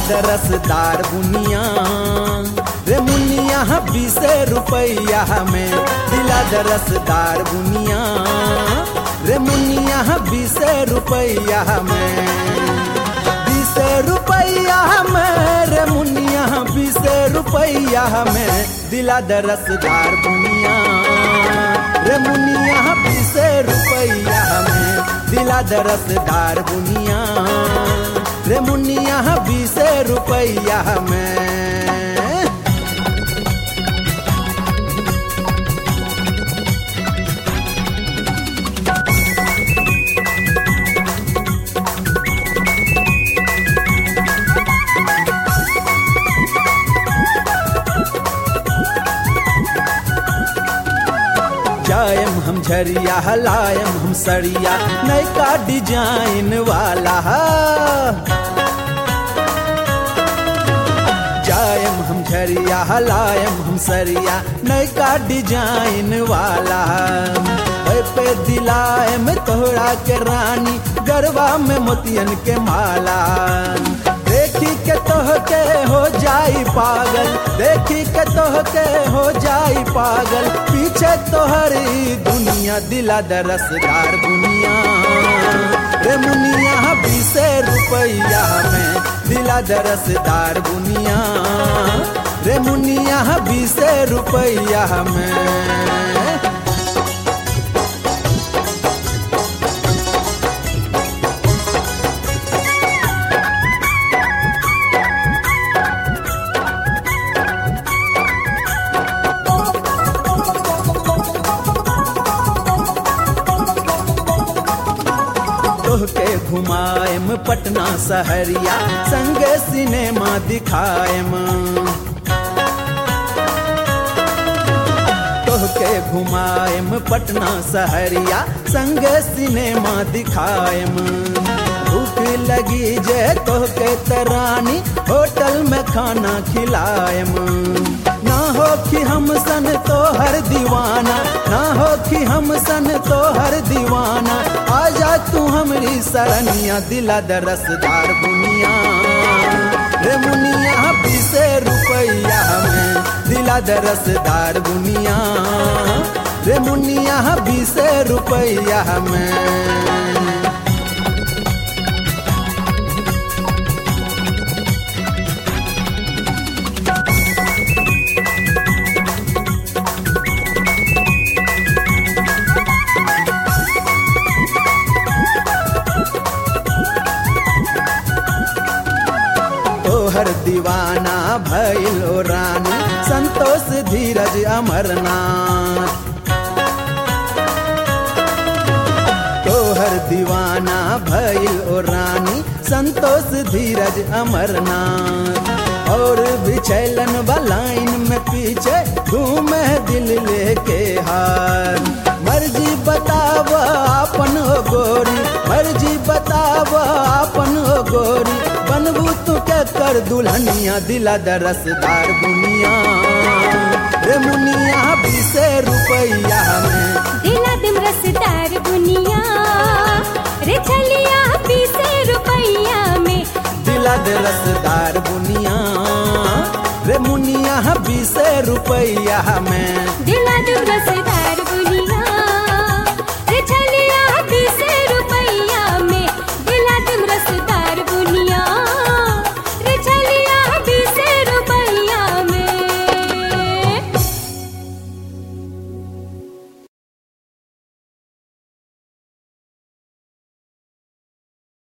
दे रसदार बुनिया रे मुनिया बीस रुपैया में दिला दे रसदार बुनिया रे मुनिया बीस रुपैया में बीस रुपैया में रे मुनिया बीस रुपैया में दिला दे रसदार बुनिया रे मुनिया बीस रुपैया में दिला दे रसदार बुनिया रे मुनिया बीस रुपैया में जायम हम झरिया हलायम हम सरिया नैका डिजाइन वाला जायम हम झरिया हलायम हम सरिया नैका डिजाइन वाला ओए पे दिलाए में तोहरा के रानी गरबा में मोतियन के माला देखी के तोह के हो जाई पागल देखी के तोह के हो जाई पागल पीछे तोहरी दुनिया दिला दरसदार दुनिया रे मुनिया बीस रुपैया में दिला दरसदार बुनिया रे मुनिया बीस रुपैया में तोहके घुमाएम पटना सहरिया संगे सिनेमा दिखाएम तोहके घुमाएम पटना सहरिया संगे सिनेमा दिखाएम भूख लगी जे तोहके तरानी होटल में खाना खिलाएम ना हो कि हम सन तो हर दीवाना ना हो कि हम सन तो हर दीवाना आजा तू हमरी सरनिया दिला दरसदार बुनिया रे मुनिया बीस रुपैया में दिला दरसदार बुनिया रे मुनिया बीस रुपैया में तोहर दीवाना भैलो रानी संतोष धीरज अमरनाथ तोहर दीवाना भैल ओ रानी संतोष धीरज अमरनाथ और बिछैलन बलाइन में पीछे घूमे दिल लेके हार मर्जी बताव अपन हो गोरी मर्जी बताव अपन हो गोरी बनबू तू के कर दुल्हनिया दिला दरसदार बुनिया रे मुनिया बीस रुपैया में दिला दिम रसदार बुनिया रे छलिया बीस रुपैया में दिला दे रसदार बुनिया रे मुनिया बीस रुपैया में दिला दिम रसदार बुनिया रे छलिया